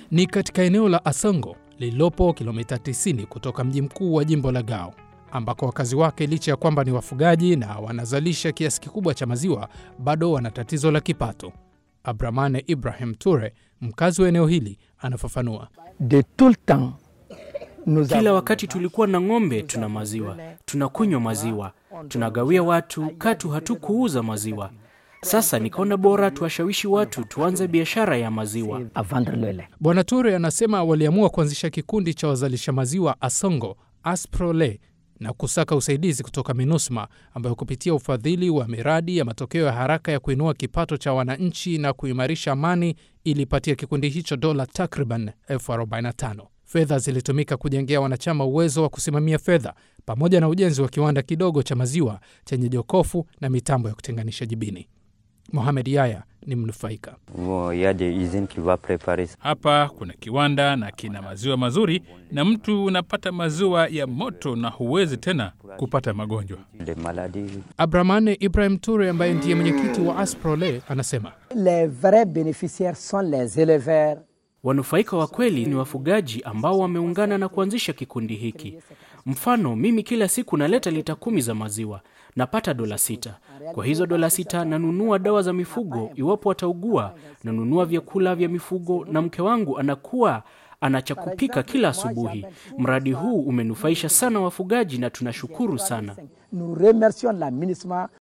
Ni katika eneo la Asongo lililopo kilomita 90 kutoka mji mkuu wa jimbo la Gao, ambako wakazi wake licha ya kwamba ni wafugaji na wanazalisha kiasi kikubwa cha maziwa, bado wana tatizo la kipato. Abramane Ibrahim Ture, mkazi wa eneo hili, anafafanua. de tout le temps nous Kila avons- wakati tulikuwa na ng'ombe, tuna maziwa, tunakunywa maziwa, tunagawia watu, katu hatukuuza maziwa. Sasa nikaona bora tuwashawishi watu tuanze biashara ya maziwa. à vendre le lait. Bwana Ture anasema waliamua kuanzisha kikundi cha wazalisha maziwa Asongo Asprole na kusaka usaidizi kutoka MINUSMA ambayo kupitia ufadhili wa miradi ya matokeo ya haraka ya kuinua kipato cha wananchi na kuimarisha amani ilipatia kikundi hicho dola takriban elfu 45. Fedha zilitumika kujengea wanachama uwezo wa kusimamia fedha pamoja na ujenzi wa kiwanda kidogo cha maziwa chenye jokofu na mitambo ya kutenganisha jibini. Mohamed Yaya ni mnufaika. Bon, il y a des usines qui vont préparer ça. Hapa kuna kiwanda na kina maziwa mazuri, na mtu unapata maziwa ya moto na huwezi tena kupata magonjwa. des maladies. Abramane Ibrahim Ture ambaye ndiye mwenyekiti wa Asprole anasema Les vrais bénéficiaires sont les éleveurs. Wanufaika wa kweli ni wafugaji ambao wameungana na kuanzisha kikundi hiki. Mfano, mimi kila siku naleta lita kumi za maziwa, napata dola sita. Kwa hizo dola sita nanunua dawa za mifugo iwapo wataugua, nanunua vyakula vya mifugo, na mke wangu anakuwa ana cha kupika kila asubuhi. Mradi huu umenufaisha sana wafugaji na tunashukuru sana. Nous remercions la MINUSMA